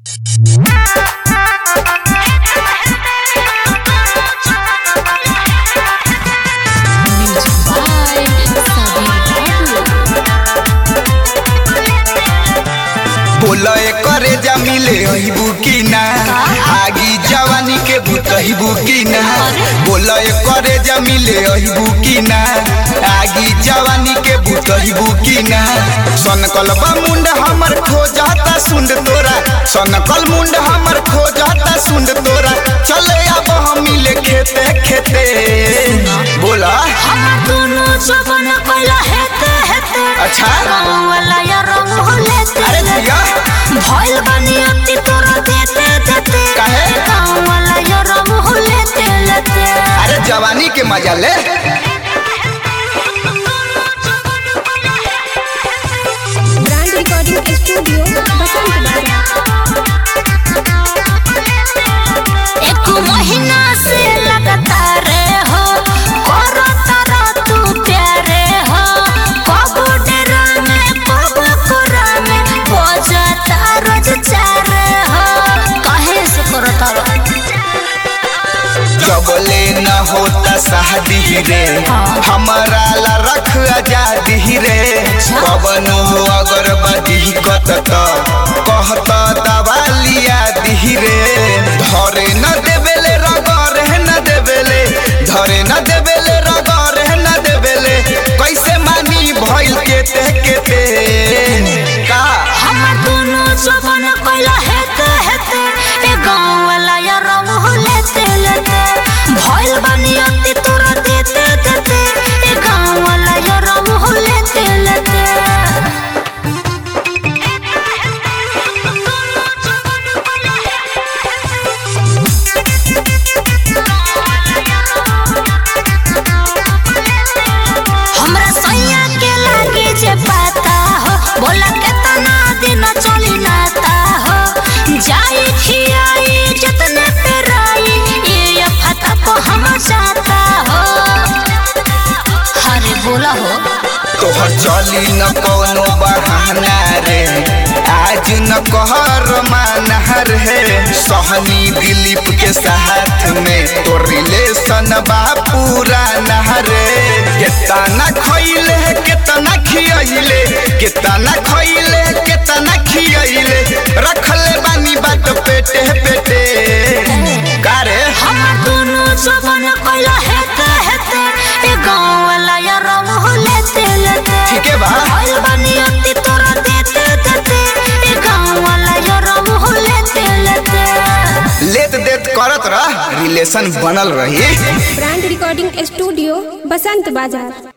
बोलो करे जा मिले अहिबू की ना आगी जवानी के भूतहिबू की ना बोलो करे जा मिले अहिबू की ना आगी जवानी के भूतहिबू की ना सनकल बा मुंड हमर खो जाता सुंड तोरा सनकल मुंड हमर खो जाता सुंड तोरा चले अब हम मिले खेते खेते बोला हम दोनों जवन कइला हेते हेते अच्छा। रंग वाला या रंग हो लेते अरे भैया भइल बानी अति तोरा देते देते काहे? रंग वाला या रंग हो लेते लेते अरे जवानी के मजा ले ब्रांड रिकॉर्डिंग स्टूडियो बसंत बाजार एक महीना से लगातार हो करो तारा तू प्यारे हो कब डेरा में कब कोरा में बजता रोज चार हो कहे से करो तारा जबले न होता शादी रे हमारा ला रख आजादी रे पवन हो अगर बदी कत त कहत दवा लिया दी रे धरे न देवेले रगरे न देवेले धरे न देवेले रगरे न देवेले कैसे मानी भइल केते केते का हमार दोनों जवन कइला हेते हेते ए गाँव वाला या रंग हो लेते लेते भइल बानी अति तोरा देते देते ए गाँव वाला या रंग हो लेते लेते हमरा सैया के लागे जे पता हो बोला केतना दिन चली नाता हो जाई खियाई जतने पे राई ये फता को हम जाता हो हरे बोला हो तोहर चली न कोनो बहाना रे आज न कहर माना रे सहनी दिलीप के साथ में तो रिलेशन बा पूरा रे केतना खइले केतना खियइले केतना खइले केतना खियइले रखले बानी बात पेटे पेटे का रे हमार दोनों जवन कइला हेते हेते ए गाँव वाला या रंग हो लेते लेते ठीक है बा भइल बानी अति तोरा देते देते ए गाँव वाला या रंग हो लेते लेते लेत देत करत रह रिलेशन बनल रही ब्रांड रिकॉर्डिंग स्टूडियो बसंत बाजार